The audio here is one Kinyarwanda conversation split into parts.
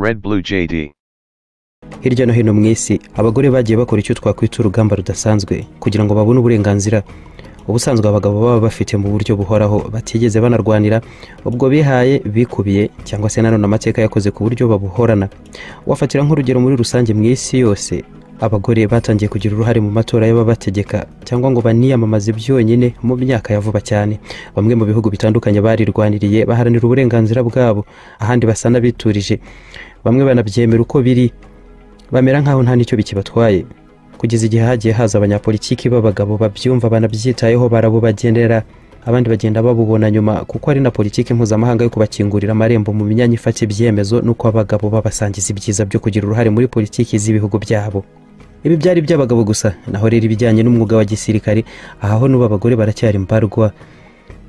Red Blue JD. hirya no hino mu isi abagore bagiye bakora icyo twakwita urugamba rudasanzwe kugira ngo babone uburenganzira ubusanzwe abagabo baba bafite mu buryo buhoraho batigeze banarwanira ubwo bihaye bikubiye cyangwa se nanone amateka yakoze ku buryo babuhorana wafatira nk'urugero muri rusange mu isi yose abagore batangiye kugira uruhare mu matora y'ababategeka cyangwa ngo baniyamamaze byonyine mu myaka ya vuba cyane bamwe mu bihugu bitandukanye barirwaniriye baharanira uburenganzira bwabo ahandi basa n'abiturije bamwe banabyemera uko biri bamera nk'aho nta n'icyo bikibatwaye kugeza igihe hagiye haza abanyapolitiki b'abagabo babyumva banabyitayeho barabubagenera abandi bagenda babubona nyuma kuko ari na politiki mpuzamahanga yo kubakingurira amarembo mu myanya ifata ibyemezo n'uko abagabo babasangiza ibyiza byo kugira uruhare muri politiki z'ibihugu byabo ibi byari iby'abagabo gusa naho rero ibijyanye n'umwuga wa gisirikare aha ho n'ubu abagore baracyari mbarwa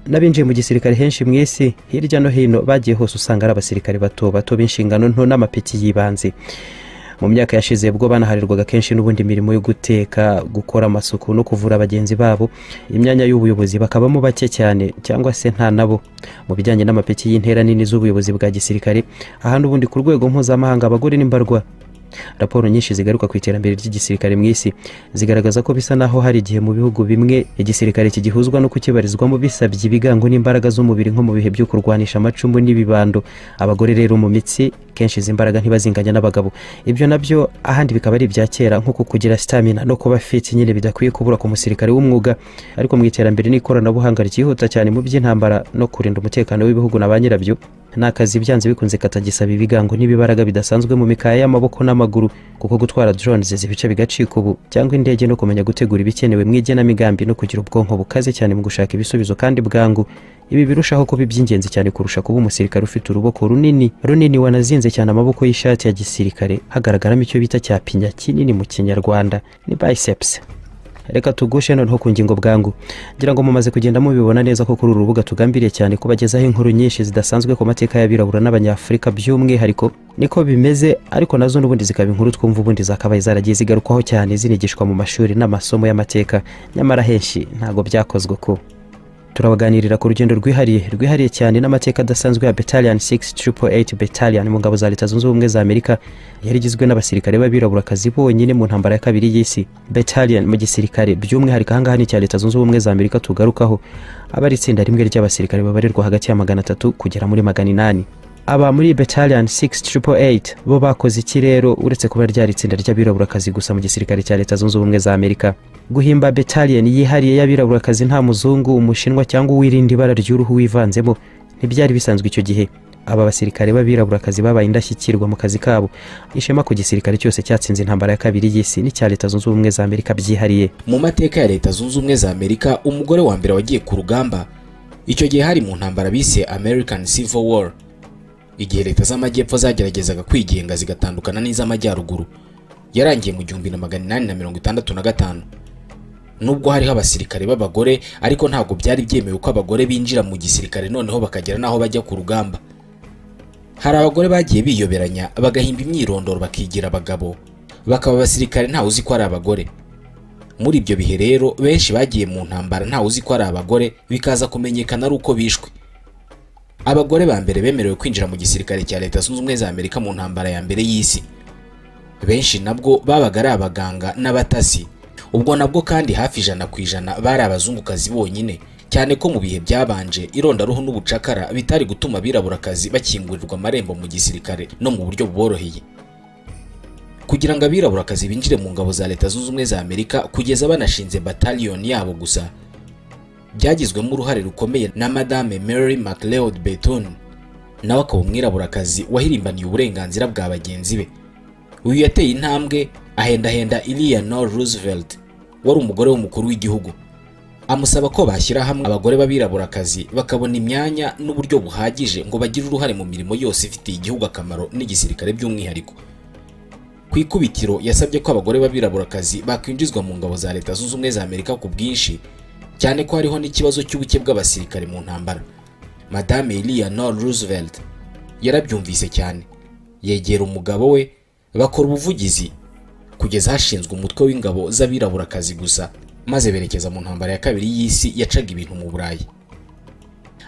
n'abinjiye mu gisirikare henshi mu isi hirya no hino bagiye hose usanga ari abasirikare bato bato b'inshingano nto n'amapeti y'ibanze mu myaka yashize ubwo banaharirwaga kenshi n'ubundi mirimo yo guteka gukora amasuku no kuvura bagenzi babo imyanya y'ubuyobozi bakabamo bake cyane cyangwa se nta nabo mu bijyanye n'amapeti y'intera nini z'ubuyobozi bwa gisirikare aha n'ubundi ku rwego mpuzamahanga abagore n'imbarwa raporo nyinshi zigaruka ku iterambere ry'igisirikare mu isi zigaragaza ko bisa naho hari igihe mu bihugu bimwe igisirikare kigihuzwa no kukibarizwamo bisabye ibigango n'imbaraga z'umubiri nko mu bihe byo kurwanisha amacumu n'ibibando abagore rero mu mitsi kenshi izi mbaraga ntibazinganya n'abagabo ibyo nabyo ahandi bikaba ari ibya kera nk'uko kugira sitamina no kuba fiti nyine bidakwiye kubura ku musirikare w'umwuga ariko mu iterambere n'ikoranabuhanga ryihuta cyane mu by'intambara no kurinda umutekano w'ibihugu na ba nyirabyo ni akazi byanze bikunze katagisaba ibigango n'ibibaraga bidasanzwe mu mikaya y'amaboko n'amaguru kuko gutwara drones ibice bigacika ubu cyangwa indege no kumenya gutegura ibikenewe mu igenamigambi no kugira ubwonko bukaze cyane mu gushaka ibisubizo kandi bwangu ibi birushaho kuba iby'ingenzi cyane kurusha kuba umusirikare ufite urubuko runini runini wanazinze cyane amaboko y'ishati ya gisirikare hagaragaramo icyo bita cya pinya kinini mu kinyarwanda ni biceps reka tugushe noneho ku ngingo bwangu ngira ngo mumaze kugenda mubibona neza ko kuri uru rubuga tugambiriye cyane kubagezaho inkuru nyinshi zidasanzwe ku mateka y'abirabura n'abanyafurika by'umwihariko niko bimeze ariko nazo n'ubundi zikaba inkuru twumva ubundi zakabaye zaragiye zigarukwaho cyane zinigishwa mu mashuri n'amasomo y'amateka nyamara henshi ntabwo byakozwe ku turabaganirira ku rugendo rwihariye rwihariye cyane n'amateka adasanzwe ya battalion 688 battalion mu ngabo za leta zunze ubumwe za amerika yari igizwe n'abasirikare b'abiraburakazi bonyine mu ntambara ya kabiri y'isi battalion mu gisirikare by'umwihariko ahangaha ni icya leta zunze ubumwe za amerika tugarukaho aba ari itsinda rimwe ry'abasirikare babarirwa hagati ya magana atatu kugera muri magana inani aba muri battalion 688 bo bakoze iki rero uretse kuba ryari itsinda ry'abiraburakazi gusa mu gisirikare cya leta zunze ubumwe za amerika guhimba battalion yihariye y'abiraburakazi nta muzungu umushinwa cyangwa uwirinda ibara ry'uruhu wivanzemo ntibyari bisanzwe icyo gihe aba basirikare b'abiraburakazi babaye indashyikirwa mu kazi kabo ishema ku gisirikare cyose cyatsinze intambara ya kabiri y'isi n'icya leta zunze ubumwe za amerika byihariye mu mateka ya leta zunze ubumwe za amerika umugore wa mbere wagiye ku rugamba icyo gihe hari mu ntambara bise american civil war igihe leta z'amajyepfo zageragezaga kwigenga zigatandukana n'iz'amajyaruguru yarangiye mu gihumbi na magana inani na mirongo itandatu na gatanu nubwo hariho abasirikare b'abagore ariko ntabwo byari byemewe ko abagore binjira mu gisirikare noneho bakagera n'aho bajya ku rugamba hari abagore bagiye biyoberanya bagahimba imyirondoro bakigira abagabo bakaba abasirikare ntawe uzi ko ari abagore muri ibyo bihe rero benshi bagiye mu ntambara ntawe uzi ko ari abagore bikaza kumenyekana ari uko bishwe abagore ba mbere bemerewe kwinjira mu gisirikare cya leta zunze ubumwe za amerika mu ntambara ya mbere y'isi benshi nabwo babaga ari abaganga n'abatasi ubwo nabwo kandi hafi ijana ku ijana bari abazungukazi bonyine cyane ko mu bihe byabanje irondaruhu n'ubucakara bitari gutuma abiraburakazi bakingurirwa amarembo mu gisirikare no mu buryo buboroheye kugira ngo abiraburakazi binjire mu ngabo za leta zunze ubumwe za amerika kugeza banashinze bataliyoni yabo gusa byagizwemo uruhare rukomeye na madame mary mcleod beton nawe akaba umwiraburakazi wahirimbaniye uburenganzira bwa bagenzi be uyu yateye intambwe ahendahenda eleanor roosevelt wari umugore w'umukuru w'igihugu amusaba ko bashyira hamwe abagore b'abiraburakazi bakabona imyanya n'uburyo buhagije ngo bagire uruhare mu mirimo yose ifitiye igihugu akamaro n'igisirikare by'umwihariko ku ikubitiro yasabye ko abagore b'abiraburakazi bakwinjizwa mu ngabo za leta zunze ubumwe za amerika ku bwinshi cyane ko hariho n'ikibazo cy'ubuke bw'abasirikare mu ntambara madame eleanor roosevelt yarabyumvise cyane yegera umugabo we bakora ubuvugizi kugeza hashinzwe umutwe w'ingabo z'abiraburakazi gusa maze berekeza mu ntambara ya kabiri y'isi yacaga ibintu mu burayi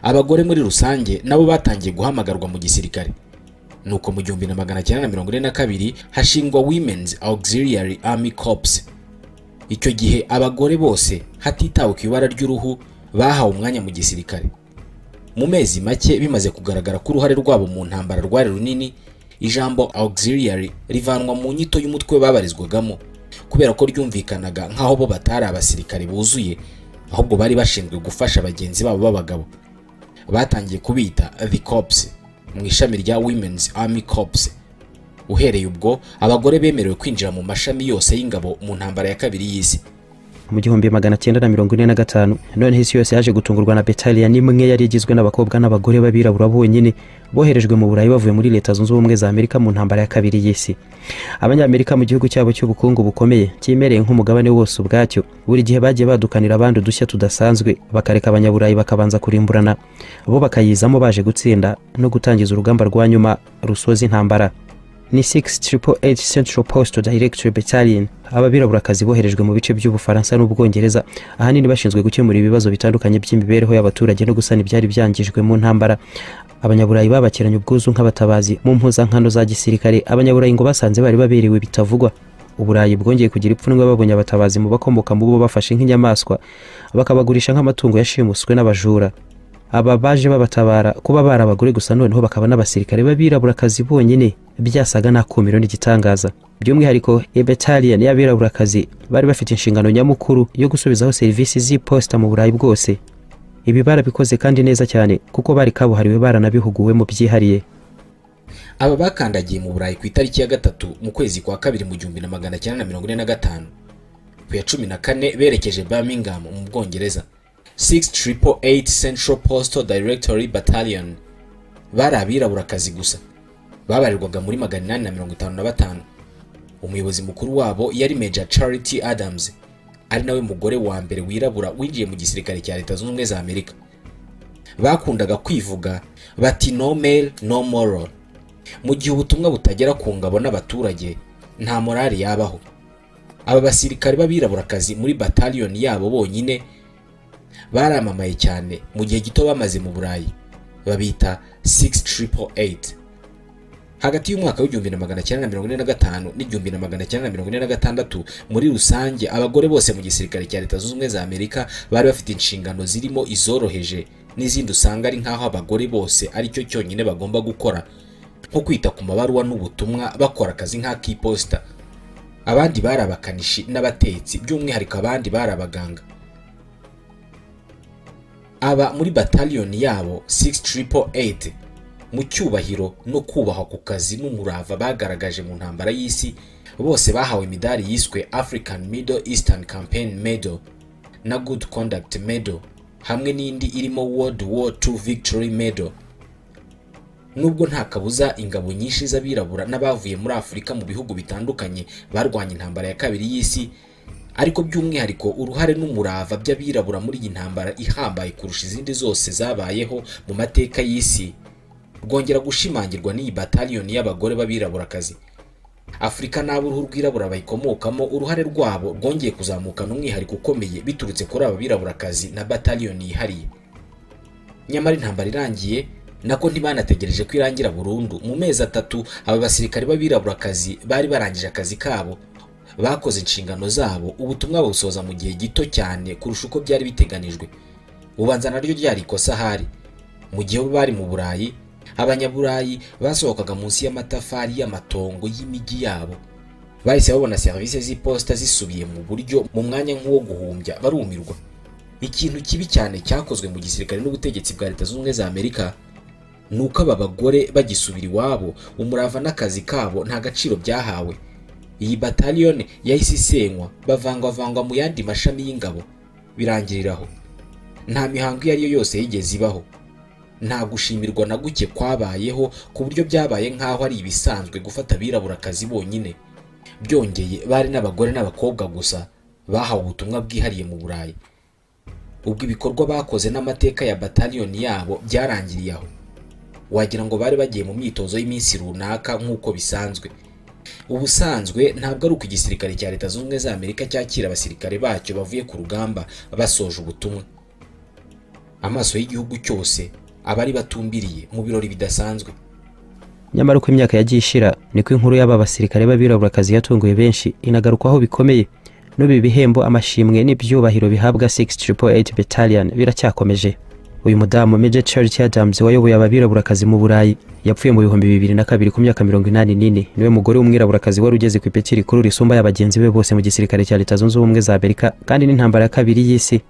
abagore muri rusange nabo batangiye guhamagarwa mu gisirikare nuko mu gihumbi na magana cyenda na mirongo ine na kabiri hashingwa women's auxiliary army corps icyo gihe abagore bose hatitawe ku ibara ry'uruhu bahawe umwanya mu gisirikare mu mezi make bimaze kugaragara ko uruhare rwabo mu ntambara rwari runini ijambo auxiliary rivanwa mu nyito y'umutwe babarizwagamo kubera ko ryumvikanaga nk'aho bo batari abasirikare buzuye ahubwo bari bashinzwe gufasha bagenzi babo b'abagabo batangiye kubita the corps mu ishami rya women's army corps uhereye ubwo abagore bemerewe kwinjira mu mashami yose y'ingabo mu ntambara ya kabiri y'isi mu gihumbi magana cyenda na mirongo ine na gatanu noneho isi yose yaje gutungurwa na betaliya n'imwe yari igizwe n'abakobwa n'abagore b'abirabura bonyine boherejwe mu burayi bavuye muri leta zunze ubumwe za amerika mu ntambara ya kabiri y'isi abanyamerika mu gihugu cyabo cy'ubukungu bukomeye cyimereye nk'umugabane wose ubwacyo buri gihe bagiye badukanira abandi udushya tudasanzwe bakareka abanyaburayi bakabanza kurimburana bo bakayizamo baje gutsinda no gutangiza urugamba rwa nyuma rusoza intambara ni 688 Central Postal Directory Battalion ababiraburakazi boherejwe mu bice by'ubufaransa n'ubwongereza ahanini bashinzwe gukemura ibibazo bitandukanye by'imibereho y'abaturage no gusana ibyari byangijwe mu ntambara abanyaburayi babakiranye ubwuzu nk'abatabazi mu mpuzankano za gisirikare abanyaburayi ngo basanze bari baberewe bitavugwa uburayi bwongeye kugira ipfunwe babonye abatabazi mu bakomoka mu bo bafashe nk'inyamaswa bakabagurisha nk'amatungo yashimuswe n'abajura aba baje babatabara kuba bari abagore gusa noneho bakaba n'abasirikare b'abiraburakazi bonyine byasaga n'akumiro n'igitangaza by'umwihariko ebetalian y'abiraburakazi bari bafite inshingano nyamukuru yo gusubizaho serivisi z'iposita mu burayi bwose ibi barabikoze kandi neza cyane kuko bari kabuhariwe baranabihuguwemo byihariye aba bakandagiye mu burayi ku itariki ya gatatu mu kwezi kwa kabiri mu gihumbi na magana cyenda na mirongo ine na gatanu ku ya cumi na kane berekeje birmingham mu bwongereza 688 Central Postal Directory Battalion bari abiraburakazi gusa babarirwaga muri magana inani na mirongo itanu na batanu umuyobozi mukuru wabo yari Major Charity Adams ari nawe mugore wa mbere wirabura winjiye mu gisirikare cya leta zunze ubumwe za Amerika bakundaga kwivuga bati no male no moral mu gihe ubutumwa butagera ku ngabo n'abaturage nta morali yabaho aba basirikare b'abiraburakazi muri bataliyoni yabo bonyine baramamaye cyane mu gihe gito bamaze mu burayi babita 688 hagati y'umwaka w'igihumbi na magana cyenda na mirongo ine na gatanu n'igihumbi na magana cyenda na mirongo ine na gatandatu muri rusange abagore bose mu gisirikare cya leta zunze ubumwe za amerika bari bafite inshingano zirimo izoroheje n'izindi usanga ari nk'aho abagore bose ari cyo cyonyine bagomba gukora nko kwita ku mabaruwa n'ubutumwa bakora akazi nk'ak'iposita abandi bari abakanishi n'abatetsi by'umwihariko abandi bari abaganga aba muri bataliyoni yabo 688 mu cyubahiro no kubahwa ku kazi n'umurava bagaragaje mu ntambara y'isi bose bahawe imidari yiswe african middle eastern campaign medal na good conduct medal hamwe n'indi irimo world war II victory medal nubwo nta kabuza ingabo nyinshi z'abirabura n'abavuye muri afurika mu bihugu bitandukanye barwanya intambara ya kabiri y'isi ariko by'umwihariko uruhare n'umurava by'abirabura muri iyi ntambara ihambaye kurusha izindi zose zabayeho mu mateka y'isi rwongera gushimangirwa n'iyi bataliyoni y'abagore b'abiraburakazi afurika n'ab'uruhu rwirabura bayikomokamo uruhare rwabo rwongeye kuzamukana umwihariko ukomeye biturutse kuri aba biraburakazi na bataliyoni yihariye nyamara intambara irangiye nako ntibanategereje ko irangira burundu mu mezi atatu aba basirikare b'abiraburakazi bari barangije akazi kabo bakoze inshingano zabo ubutumwa babusoza mu gihe gito cyane kurusha uko byari biteganijwe ubanza naryo ryari ikosa ahari mu gihe bo bari mu burayi abanyaburayi basohokaga munsi y'amatafari y'amatongo y'imijyi yabo bahise babona serivisi z'iposita zisubiye mu buryo mu mwanya nk'uwo guhumbya barumirwa ikintu kibi cyane cyakozwe mu gisirikare n'ubutegetsi bwa leta zunze ubumwe za amerika ni uko aba bagore bagisubira iwabo umurava n'akazi kabo nta gaciro byahawe iyi bataliyoni yahise isenywa bavangavangwa mu yandi mashami y'ingabo birangiriraho nta mihango iyo ari yo yose yigeze ibaho nta gushimirwa na guke kwabayeho ku buryo byabaye nk'aho ari ibisanzwe gufata abiraburakazi bonyine byongeye bari n'abagore n'abakobwa gusa bahawe ubutumwa bwihariye mu burayi ubwo ibikorwa bakoze n'amateka ya bataliyoni yabo byarangiriye aho wagira ngo bari bagiye mu myitozo y'iminsi runaka nk'uko bisanzwe ubusanzwe ntabwo ari uko igisirikare cya leta zunze ubumwe za amerika cyakira abasirikare bacyo bavuye ku rugamba basoje ubutumwa amaso y'igihugu cyose aba ari batumbiriye mu birori bidasanzwe nyamara uko imyaka yagiye ishira niko inkuru y'aba basirikare b'abiraburakazi yatunguye benshi inagarukwaho bikomeye n'ubu bihembo amashimwe n'ibyubahiro bihabwa 688 battalion biracyakomeje uyu mudamu Major Charity Adams wayoboye ababiraburakazi mu Burayi yapfuye mu bihumbi bibiri na kabiri ku myaka mirongo inani n'ine niwe mugore w'umwiraburakazi wari ugeze ku ipeti rikuru risumba y'abagenzi be bose mu gisirikare cya leta zunze ubumwe za amerika kandi n'intambara ya kabiri y'isi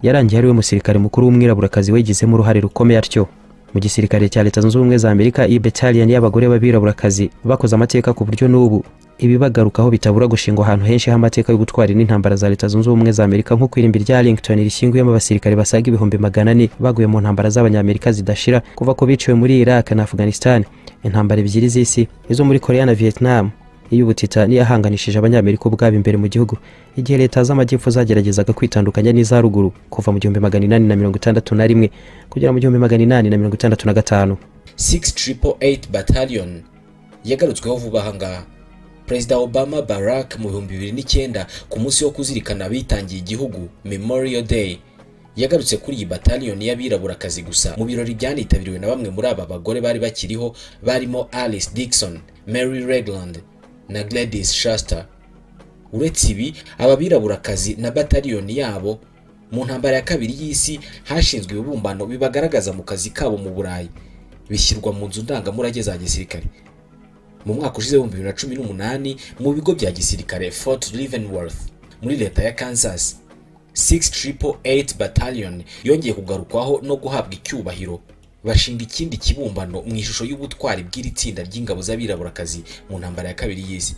yarangiye ariwe musirikare mukuru w'umwiraburakazi wagizemo uruhare rukomeye atyo mu gisirikare cya leta zunze ubumwe za amerika iyi battalion y'abagore b'abiraburakazi bakoze amateka ku buryo n'ubu ibibagarukaho bitabura gushingwa ahantu henshi h'amateka yo gutwara n'intambara za leta zunze ubumwe za amerika nk'uko irimbi rya arlington rishyinguyemo abasirikare basaga ibihumbi magana ane baguye mu ntambara z'abanyamerika zidashira kuva ko biciwe muri iraq na afghanistan intambara ebyiri z'isi izo muri korea na vietnam iy'ubutita n'iyahanganishije abanyamerika ubwabo imbere mu gihugu igihe leta z'amajyepfo zageragezaga kwitandukanya n'iza ruguru kuva mu gihumbi magana inani na mirongo itandatu na rimwe kugera mu gihumbi magana inani na mirongo itandatu na gatanu 688 battalion yagarutsweho vuba aha ngaha perezida obama barack mu bihumbi bibiri n'icyenda ku munsi wo kuzirikana abitangiye igihugu memorial day yagarutse kuri iyi bataliyoni y'abiraburakazi gusa mu birori byanitabiriwe na bamwe muri aba bagore bari bakiriho barimo alice dixon mary regland na gladys shaster uretse ibi aba biraburakazi na bataliyoni yabo mu ntambara ya kabiri y'isi hashinzwe ibibumbano bibagaragaza mu kazi kabo mu burayi bishyirwa mu nzu ndangamurage za gisirikare mu mwaka ushize w'ibihumbi bibiri na cumi n'umunani mu bigo bya gisirikare fort leavenworth muri leta ya kansas 688 battalion yongeye kugarukwaho no guhabwa icyubahiro bashinga ikindi kibumbano mu ishusho y'ubutwari bw'iri tsinda ry'ingabo z'abiraburakazi mu ntambara ya kabiri y'isi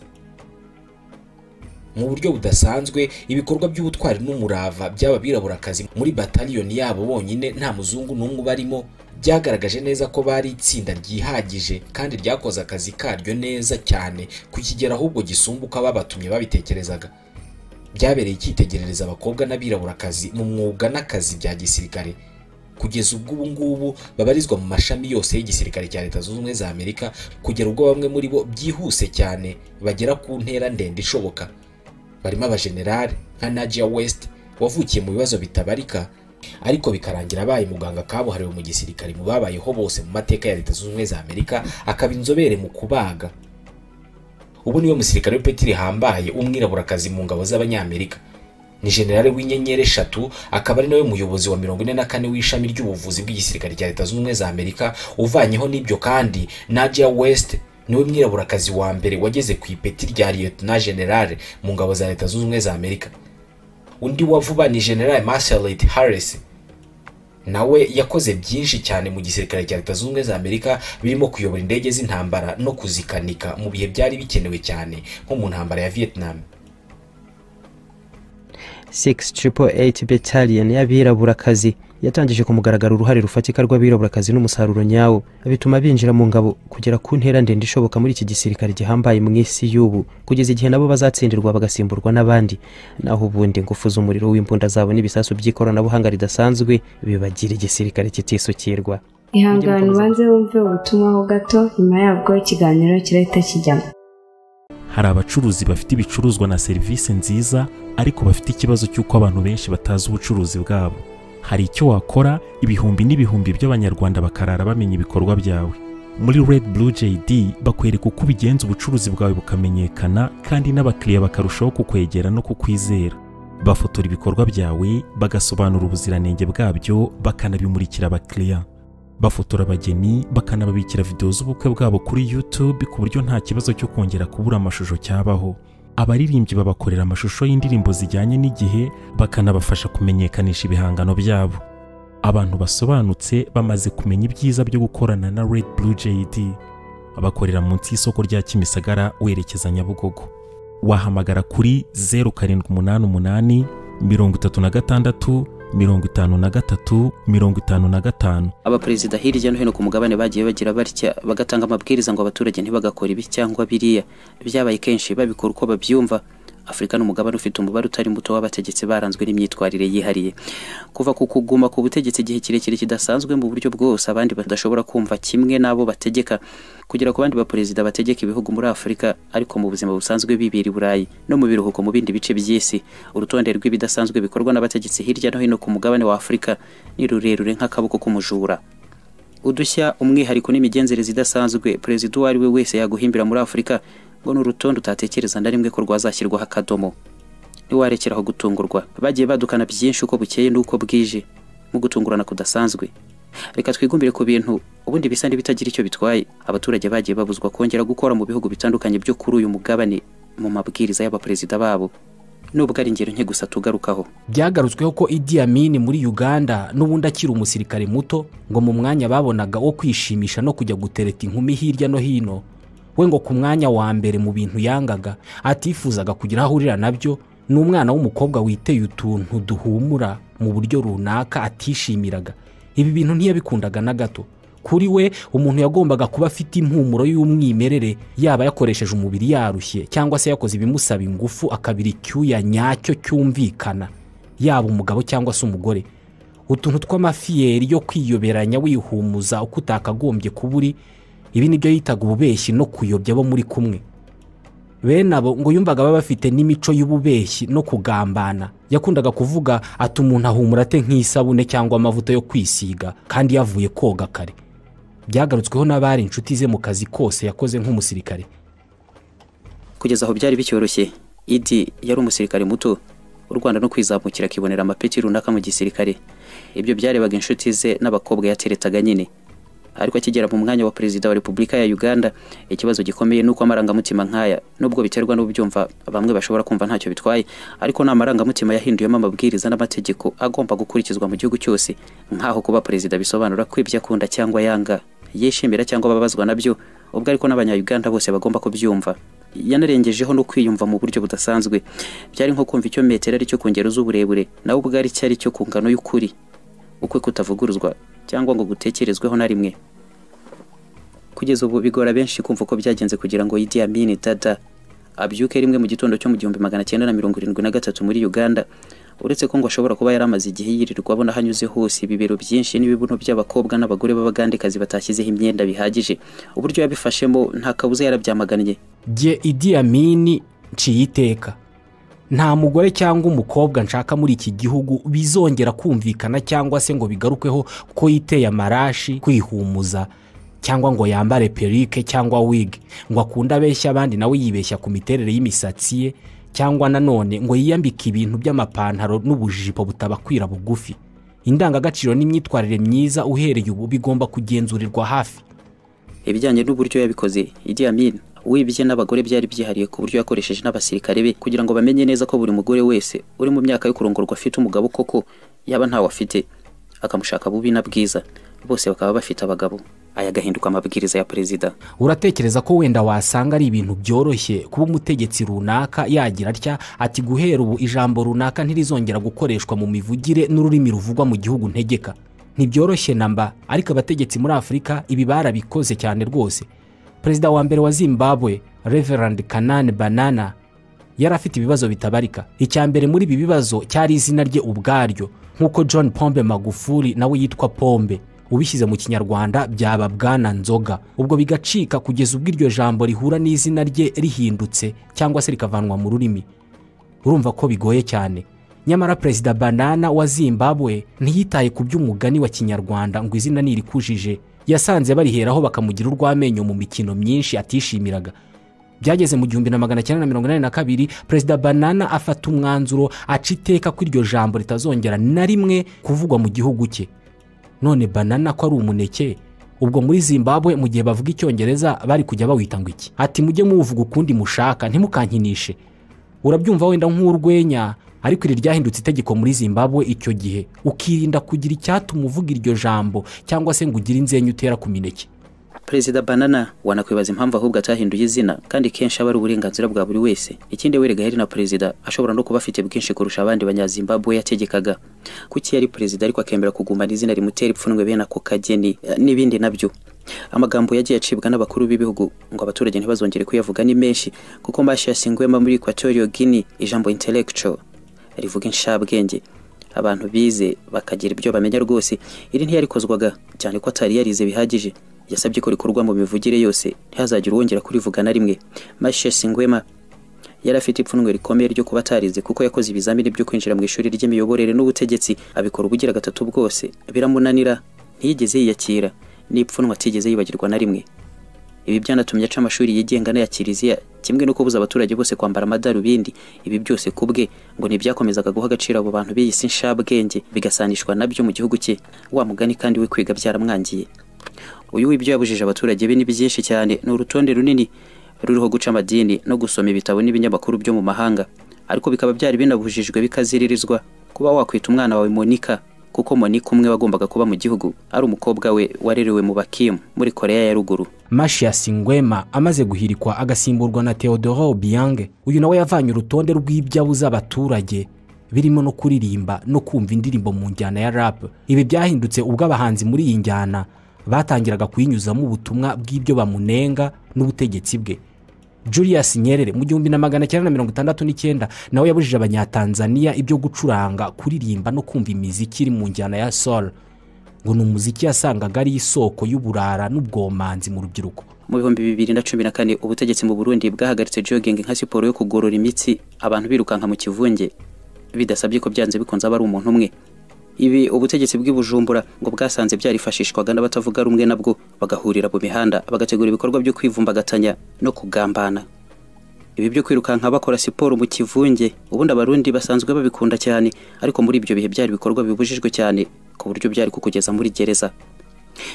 mu buryo budasanzwe ibikorwa by'ubutwari n'umurava by'aba biraburakazi muri bataliyoni yabo bonyine nta muzungu n'umwe ubarimo byagaragaje neza ko bari itsinda ryihagije kandi ryakoze akazi karyo neza cyane ku kigero ahubwo gisumbuka babatumye babitekerezaga byabereye icyitegerereza abakobwa n'abiraburakazi mu mwuga n'akazi bya gisirikare kugeza ubwo ubu ngubu babarizwa mu mashami yose y'igisirikare cya leta zunze ubumwe za amerika kugera ubwo bamwe muri bo byihuse cyane bagera ku ntera ndende ishoboka barimo abajenerali nka Najia West wavukiye mu bibazo bitabarika ariko bikarangira abaye muganga kabuhariwe mu gisirikare mu babayeho bose mu mateka ya leta zunze ubumwe za amerika akaba inzobere mu kubaga ubu niwe musirikare w'ipeti rihambaye umwiraburakazi mu ngabo z'abanyamerika ni generale w'inyenyeri eshatu akaba ari nawe muyobozi wa mirongo ine na kane w'ishami ry'ubuvuzi bw'igisirikare cya leta zunze ubumwe za amerika uvanyeho n'ibyo kandi Najia West niwe mwiraburakazi wa mbere wageze ku ipeti rya liyetona generale mu ngabo za leta zunze ubumwe za amerika undi wa vuba ni generale marcelet harris nawe yakoze byinshi cyane mu gisirikare cya leta zunze ubumwe za amerika birimo kuyobora indege z'intambara no kuzikanika mu bihe byari bikenewe cyane nko mu ntambara ya vietnam 688 battalion y'abiraburakazi yatangije ku mugaragaro uruhare rufatika rw'abiraburakazi n'umusaruro nyawo bituma binjira mu ngabo kugera ku ntera ndende ishoboka muri iki gisirikare gihambaye mu isi y'ubu kugeza igihe nabo bazatsindirwa bagasimburwa n'abandi naho ubundi ingufu z'umuriro w'imbunda zabo n'ibisasu by'ikoranabuhanga ridasanzwe bibagira igisirikare kitisukirwa ihangane ubanze wumve ubutumwa ho gato nyuma yabwo ikiganiro kirahita kijyamo hari abacuruzi bafite ibicuruzwa na serivisi nziza ariko bafite ikibazo cy'uko abantu benshi batazi ubucuruzi bwabo hari icyo wakora ibihumbi n'ibihumbi by'abanyarwanda bakarara bamenya ibikorwa byawe muri red blue jd bakwereka uko ubigenza ubucuruzi bwawe bukamenyekana kandi n'abakiriya bakarushaho kukwegera no kukwizera bafotora ibikorwa byawe bagasobanura ubuziranenge bwabyo bakanabimurikira abakiriya bafotora abageni bakanababikira videwo z'ubukwe bwabo kuri YouTube ku buryo nta kibazo cyo kongera kubura amashusho cyabaho abaririmbyi babakorera amashusho y'indirimbo zijyanye n'igihe bakanabafasha kumenyekanisha ibihangano byabo abantu basobanutse bamaze kumenya ibyiza byo gukorana na Red Blue JD bakorera munsi y'isoko rya Kimisagara werekeza Nyabugogo wahamagara kuri 0788 36 mirongo itanu na gatatu mirongo itanu na gatanu abaperezida hirya no hino ku mugabane bagiye bagira batya bagatanga amabwiriza ngo abaturage ntibagakora ibi cyangwa biriya byabaye kenshi babikora uko babyumva afurika ni umugabane ufite umubare utari muto w'abategetsi baranzwe n'imyitwarire yihariye kuva ku kuguma ku butegetsi igihe kirekire kidasanzwe mu buryo bwose abandi badashobora kumva kimwe n'abo bategeka kugera ku bandi baperezida bategeka ibihugu muri afurika ariko mu buzima busanzwe bibera i burayi no mu biruhuko mu bindi bice by'isi urutonde rw'ibidasanzwe bikorwa n'abategetsi hirya no hino ku mugabane wa afurika ni rurerure nk'akaboko k'umujura udushya umwihariko n'imigenzereze idasanzwe perezida uwo ari we wese yaguhimbira muri afurika ngo ni urutonde utatekereza na rimwe ko rwazashyirwaho akadomo ntiwarekeraho gutungurwa bagiye badukana byinshi uko bukeye n'uko bwije mu gutungurana kudasanzwe reka twigumbire ku bintu ubundi bisa n'ibitagira icyo bitwaye abaturage bagiye babuzwa kongera gukora mu bihugu bitandukanye byo kuri uyu mugabane mu mabwiriza y'abaperezida babo nubwo ari ingero nke gusa tugarukaho byagarutsweho ko idi amin muri uganda n'ubundi akiri umusirikare muto ngo mu mwanya babonaga wo kwishimisha no kujya gutereta inkumi hirya no hino we ngo ku mwanya wa mbere mu bintu yangaga atifuzaga kugira aho ahurira nabyo ni umwana w'umukobwa witeye utuntu duhumura mu buryo runaka atishimiraga ibi bintu ntiyabikundaga na gato kuri we umuntu yagombaga kuba afite impumuro y'umwimerere yaba yakoresheje umubiri yarushye cyangwa se yakoze ibimusaba ingufu akabira icyuya nyacyo cyumvikana yaba umugabo cyangwa se umugore utuntu tw'amafiyeri yo kwiyoberanya wihumuza uko utakagombye kuba uri ibi ni byo yitaga ububeshyi no kuyobya abo muri kumwe bene abo ngo yumvaga baba bafite n'imico y'ububeshyi no kugambana yakundaga kuvuga ati umuntu ahumura ate nk'isabune cyangwa amavuta yo kwisiga kandi yavuye koga kare byagarutsweho n'abari inshuti ze mu kazi kose yakoze nk'umusirikare kugeza aho byari bicyoroshye idi yari umusirikare muto u rwanda no kwizamukira akibonera amapeti runaka mu gisirikare ibyo byarebaga inshuti ze n'abakobwa yateretaga nyine ariko akigera mu mwanya wa perezida wa repubulika ya uganda ikibazo gikomeye ni uko amarangamutima nk'aya nubwo biterwa n'ubyumva bamwe bashobora kumva ntacyo bitwaye ariko ni amarangamutima yahinduyemo amabwiriza n'amategeko agomba gukurikizwa mu gihugu cyose nk'aho kuba perezida bisobanura ko ibyo akunda cyangwa yanga yishimira cyangwa ababazwa nabyo ubwo ariko n'abanyayuganda bose bagomba kubyumva yanarengejeho no kwiyumva mu buryo budasanzwe byari nko kumva icyo metero ari cyo ku ngero z'uburebure nawe ubwo ari cyo ari cyo ku ngano y'ukuri ukwe kutavuguruzwa cyangwa ngo gutekerezweho na rimwe kugeza ubu bigora benshi kumva uko byagenze kugira ngo Idi Amin Dada abyuke rimwe mu gitondo cyo mu gihumbi magana cyenda na mirongo irindwi na gatatu muri Uganda uretse ko ngo ashobora kuba yari amaze igihe yirirwa abona aho anyuze hose ibibero byinshi n'ibibuno by'abakobwa n'abagore b'abagandekazi batashyizeho imyenda bihagije uburyo yabifashemo nta kabuza yarabyamaganye jye idi amin nciye iteka nta mugore cyangwa umukobwa nshaka muri iki gihugu bizongera kumvikana cyangwa se ngo bigarukweho ko yiteye amarashi kwihumuza cyangwa ngo yambare perike cyangwa wig ngo akunde abeshya abandi nawe yibeshya ku miterere y'imisatsi ye cyangwa nanone ngo yiyambike ibintu by'amapantaro n'ubujipo butabakwira bugufi indangagaciro n'imyitwarire myiza uhereye ubu bigomba kugenzurirwa hafi ibijyanye n'uburyo yabikoze Idi Amin wibye n'abagore byari byihariye ku buryo yakoresheje n'abasirikare be kugira ngo bamenye neza ko buri mugore wese uri mu myaka yo kurongorwa afite umugabo koko yaba ntawe afite akamushaka bubi na bwiza bose bakaba bafite abagabo aya agahinduka amabwiriza ya perezida uratekereza ko wenda wasanga ari ibintu byoroshye kuba umutegetsi runaka yagira atya ati guhera ubu ijambo runaka ntirizongera gukoreshwa mu mivugire n'ururimi ruvugwa mu gihugu ntegeka ntibyoroshye na mba ariko abategetsi muri afurika ibi barabikoze cyane rwose perezida wa mbere wa zimbabwe reverand kanani banana yari afite ibibazo bitabarika icya mbere muri ibi bibazo cyari izina rye ubwaryo nk'uko john pombe magufuli nawe yitwa pombe ubishyize mu kinyarwanda byaba bwana nzoga ubwo bigacika kugeza ubwo iryo jambo rihura n'izina rye rihindutse cyangwa se rikavanwa mu rurimi urumva ko bigoye cyane nyamara perezida banana wa zimbabwe ntiyitaye ku by'umugani wa kinyarwanda ngo izina nirikujije yasanze bariheraho bakamugira urw'amenyo mu mikino myinshi atishimiraga byageze mu gihumbi na magana cyenda na mirongo inani na kabiri perezida banana afata umwanzuro aca iteka ko iryo jambo ritazongera na rimwe kuvugwa mu gihugu cye none banana ko ari umuneke ubwo muri zimbabwe mu gihe bavuga icyongereza bari kujya bawita ngo iki ati mujye muvuga ukundi mushaka ntimukankinishe urabyumva wenda nk'urwenya ariko iri ryahindutse itegeko muri zimbabwe icyo gihe ukirinda kugira icyatuma uvuga iryo jambo cyangwa se ngo ugire inzenya utera ku mineke perezida banana wanakwibaza impamvu ahubwo atahinduye izina kandi kenshi aba ari uburenganzira bwa buri wese ikindi werega yari na perezida ashobora no kuba afite bwinshi kurusha abandi banyazimbabwe yategekaga kuki yari perezida ariko akemera kugumana izina rimutera ipfunwe bene ako kageni eh, n'ibindi nabyo amagambo yagiye acibwa n'abakuru b'ibihugu ngo abaturage ntibazongere kuyavuga ni menshi kuko mashya yasinguwemo muri equatorial guinea ijambo intellectual rivuga inshabwenge abantu bize bakagira ibyo bamenya rwose iri ntiyarikozwaga cyane ko atari yarize bihagije yasabye ko rikorwa mu mivugire yose ntihazagire uwongera kurivuga na rimwe mashesi ngwema yari afite ipfunwe rikomeye ryo kuba atarize kuko yakoze ibizamini byo kwinjira mu ishuri ry'imiyoborere n'ubutegetsi abikora ubugira gatatu bwose biramunanira ntiyigeze yiyakira n'ipfunwe atigeze yibagirwa na rimwe ibi byanatumye aca amashuri yigenga n'aya kiliziya kimwe no kubuza abaturage bose kwambara amadarubindi ibi byose ku bwe ngo ntibyakomezaga guha agaciro abo bantu b'iyi si nshabwenge bigasanishwa nabyo mu gihugu cye wa mugani kandi we kwiga byaramwangiye uyu w'ibyo yabujije abaturage be ni byinshi cyane ni urutonde runini ruriho guca amadini no gusoma ibitabo n'ibinyamakuru byo mu mahanga ariko bikaba byari binabujijwe bikaziririzwa kuba wakwita umwana wawe monika kuko monika umwe wagombaga kuba mu gihugu ari umukobwa we warerewe mu bakimu muri koreya ya ruguru Mathias Ngwema amaze guhirikwa agasimburwa na Theodore Obiange uyu nawe yavanye urutonde rw'ibyabuza abaturage birimo no kuririmba no kumva indirimbo mu njyana ya rap ibi byahindutse ubwo abahanzi muri iyi njyana batangiraga kuyinyuzamo ubutumwa bw'ibyo bamunenga n'ubutegetsi bwe Julius Nyerere mu gihumbi na magana cyenda na mirongo itandatu n'icyenda nawe yabujije abanyatanzaniya ibyo gucuranga kuririmba no kumva imiziki iri mu njyana ya soul ngo ni umuziki yasangaga ari isoko y'uburara n'ubwomanzi mu rubyiruko mu bihumbi bibiri na cumi na kane ubutegetsi mu burundi bwahagaritse jogging nka siporo yo kugorora imitsi abantu birukanka mu kivunge bidasabye ko byanze bikunze aba ari umuntu umwe ibi ubutegetsi bw'ibujumbura ngo bwasanze byarifashishwaga n'abatavuga rumwe nabwo bagahurira mu mihanda bagategura ibikorwa byo kwivumbagatanya no kugambana ibi byo kwirukanka bakora siporo mu kivunge ubundi abarundi basanzwe babikunda cyane ariko muri ibyo bihe byari ibikorwa bibujijwe cyane ku buryo byari kukugeza muri gereza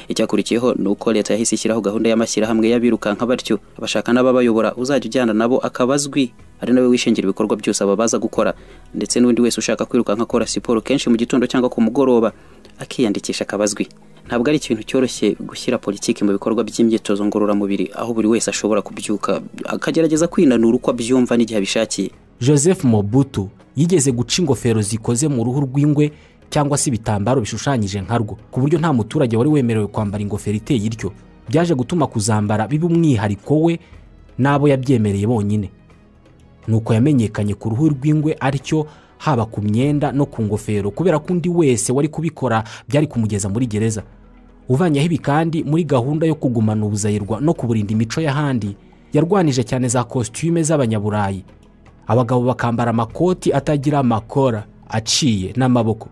icyakurikiyeho ni uko leta yahise ishyiraho gahunda y'amashyirahamwe y'abirukanka batyo abashaka n'ababayobora uzajya ujyana nabo akaba azwi ari nawe wishingira ibikorwa byose ababaza gukora ndetse n'undi wese ushaka kwirukanka akora siporo kenshi mu gitondo cyangwa ku mugoroba akiyandikisha akaba azwi ntabwo ari ikintu cyoroshye gushyira politiki mu bikorwa by'imyitozo ngororamubiri aho buri wese ashobora kubyuka akagerageza kwinanura uko abyumva n'igihe abishakiye Joseph Mobutu yigeze guca ingofero zikoze mu ruhu rw'ingwe cyangwa se ibitambaro bishushanyije nka rwo ku buryo nta muturage wari wemerewe kwambara ingofero iteye ityo byaje gutuma kuzambara biba umwihariko we n'abo yabyemereye bonyine nuko yamenyekanye ku ruhu rw'ingwe aricyo haba ku myenda no ku ngofero kubera ko undi wese wari kubikora byari kumugeza muri gereza uvanyeho ibi kandi muri gahunda yo kugumana ubuzayirwa no kuburinda imico y'ahandi yarwanije cyane za kositime z'abanyaburayi abagabo bakambara amakoti atagira amakora aciye n'amaboko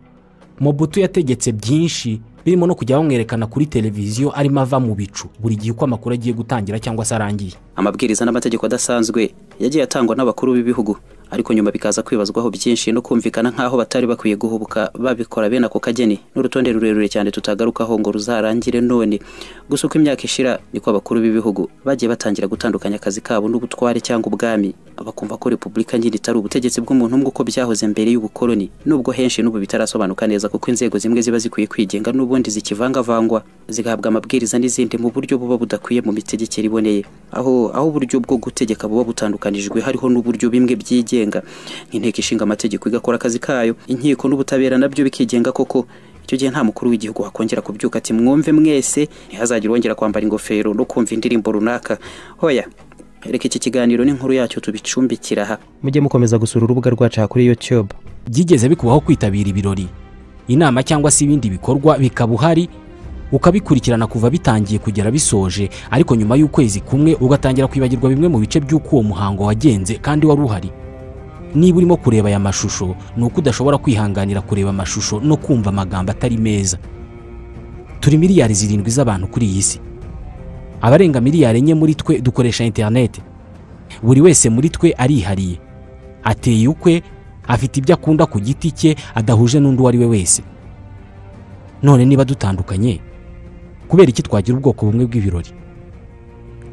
mobutu yategetse byinshi birimo no kujya bamwerekana kuri televiziyo arimo ava mu bicu buri gihe uko amakuru agiye gutangira cyangwa se arangiye amabwiriza n'amategeko adasanzwe yagiye atangwa n'abakuru b'ibihugu ariko nyuma bikaza kwibazwaho byinshi no kumvikana nk'aho batari bakwiye guhubuka babikora bene ako kageni n'urutonde rurerure cyane tutagarukaho ngo ruzarangire none gusa uko imyaka ishira niko abakuru b'ibihugu bagiye batangira gutandukanya akazi kabo n'ubutware cyangwa ubwami bakumva ko repubulika nyine itari ubutegetsi bw'umuntu umwe uko byahoze mbere y'ubukoloni nubwo henshi n'ubu bitarasobanuka neza kuko inzego zimwe ziba zikwiye kwigenga n'ubundi zikivangavangwa zigahabwa amabwiriza n'izindi mu buryo buba budakwiye mu mitegekere iboneye aho aho uburyo bwo gutegeka buba butandukanijwe hariho n'uburyo bimwe byigenga bigenga nk'inteko ishinga amategeko igakora akazi kayo inkiko n'ubutabera nabyo bikigenga koko icyo gihe nta mukuru w'igihugu wakongera kubyuka ati mwumve mwese ntihazagire uwongera kwambara ingofero no kumva indirimbo runaka hoya reka iki kiganiro n'inkuru yacyo tubicumbikira aha mujye mukomeza gusura urubuga rwacu aha kuri youtube byigeze bikubaho kwitabira ibirori inama cyangwa se ibindi bikorwa bikaba uhari ukabikurikirana kuva bitangiye kugera bisoje ariko nyuma y'ukwezi kumwe ugatangira kwibagirwa bimwe mu bice by'uko uwo muhango wagenze kandi wari uhari niba urimo kureba aya mashusho ni uko udashobora kwihanganira kureba amashusho no kumva amagambo atari meza turi miliyari zirindwi z'abantu kuri iyi si abarenga miliyari enye muri twe dukoresha interineti buri wese muri twe arihariye ateye ukwe afite ibyo akunda ku giti cye adahuje n'undi uwo ari we wese none niba dutandukanye kubera iki twagira ubwoko bumwe bw'ibirori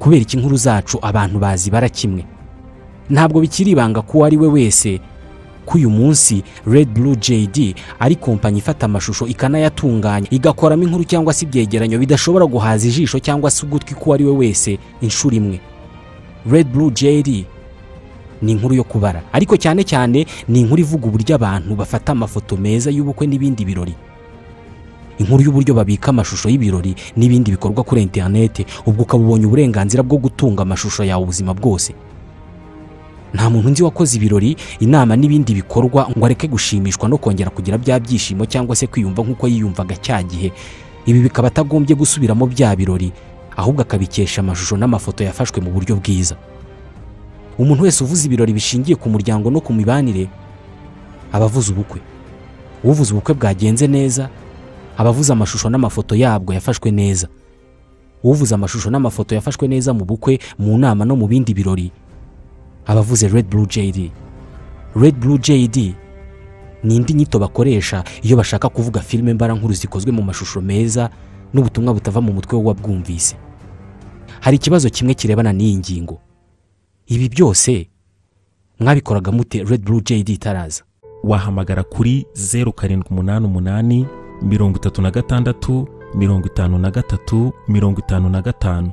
kubera iki inkuru zacu abantu bazibara kimwe ntabwo bikiri ibanga ko uwo ari we wese ko uyu munsi red blue JD ari kompanyi ifata amashusho ikanayatunganya igakoramo inkuru cyangwa se ibyegeranyo bidashobora guhaza ijisho cyangwa se ugutwi ko uwo ari we wese inshuro imwe red blue JD ni inkuru yo kubara ariko cyane cyane ni inkuru ivuga uburyo abantu bafata amafoto meza y'ubukwe n'ibindi birori inkuru y'uburyo babika amashusho y'ibirori n'ibindi bikorwa kuri interinete ubwo ukaba ubonye uburenganzira bwo gutunga amashusho yawe ubuzima bwose nta muntu nzi wakoze ibirori inama n'ibindi bikorwa ngo areke gushimishwa no kongera kugira bya byishimo cyangwa se kwiyumva nk'uko yiyumvaga cya gihe ibi bikaba atagombye gusubiramo bya birori ahubwo akabikesha amashusho n'amafoto yafashwe mu buryo bwiza umuntu wese uvuze ibirori bishingiye ku muryango no ku mibanire aba avuze ubukwe uvuze ubukwe bwagenze neza aba avuze amashusho n'amafoto yabwo yafashwe neza uvuze amashusho n'amafoto yafashwe neza mu bukwe mu nama no mu bindi birori abavuze red blue jd red blue jd ni indi nyito bakoresha iyo bashaka kuvuga filime mbarankuru zikozwe mu mashusho meza n'ubutumwa butava mu mutwe w'uwabwumvise hari ikibazo kimwe kirebana n'iyi ngingo ibi byose mwabikoraga mute red blue jd itaraza wahamagara kuri zeru karindwi umunani umunani mirongo itatu na gatandatu mirongo itanu na gatatu mirongo itanu na gatanu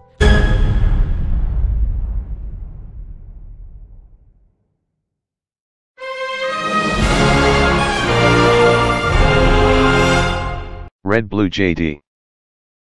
Red Blue JD.